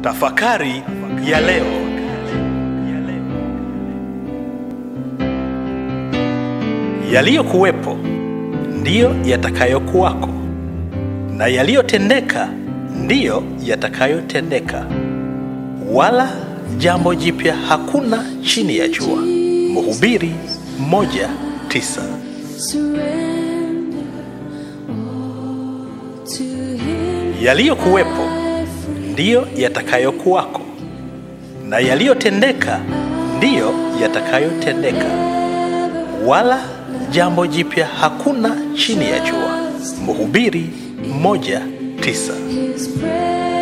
Tafakari ya leo. Yaliyokuwepo ndiyo yatakayokuwako, na yaliyotendeka ndiyo yatakayotendeka, wala jambo jipya hakuna chini ya jua. Mhubiri moja tisa. Yaliyokuwepo ndiyo yatakayokuwako, na yaliyotendeka ndiyo yatakayotendeka, wala jambo jipya hakuna chini ya jua. Mhubiri moja tisa. His praise.